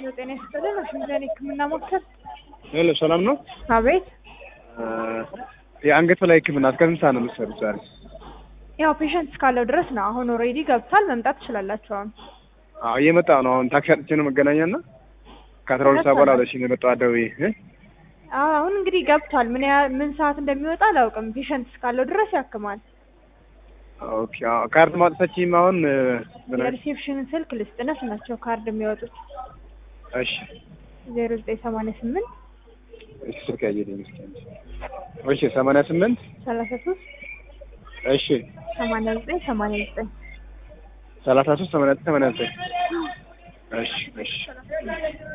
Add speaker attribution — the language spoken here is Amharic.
Speaker 1: ሄሎ ጤና ይስጥልን። አሽንዘን ህክምና ሞክር።
Speaker 2: ሄሎ ሰላም ነው?
Speaker 1: አቤት።
Speaker 2: የአንገት በላይ ህክምና እስከ ስንት ሰዓት ነው የምትሰሩት ዛሬ?
Speaker 1: ያው ፔሸንት እስካለው ድረስ ነው። አሁን ኦልሬዲ ገብቷል። መምጣት ትችላላችሁ። አሁን
Speaker 2: አዎ እየመጣሁ ነው። አሁን ታክሲ አጥቼ ነው መገናኛ እና ከአስራ ሁለት ሰዓት በኋላ ብለሽኝ ነው የመጣሁ አደውዬ እ
Speaker 1: አዎ አሁን እንግዲህ ገብቷል። ምን ያ ምን ሰዓት እንደሚወጣ አላውቅም። ፔሸንት እስካለው ድረስ ያክማል።
Speaker 2: ኦኬ አዎ ካርድ ማውጣታችሁም አሁን ምን አይነት
Speaker 1: የሪሴፕሽንን ስልክ ልስጥነስ ናቸው ካርድ የሚወጡት
Speaker 2: እሺ
Speaker 1: ዜሮ ዘጠኝ ሰማንያ ስምንት
Speaker 2: እሺ ስልክ ያየልኝ እስኪ እሺ ሰማንያ ስምንት
Speaker 1: ሰላሳ ሶስት
Speaker 2: እሺ
Speaker 1: ሰማንያ ዘጠኝ ሰማንያ ዘጠኝ
Speaker 2: ሰላሳ ሶስት ሰማንያ ዘጠኝ ሰማንያ ዘጠኝ እሺ እሺ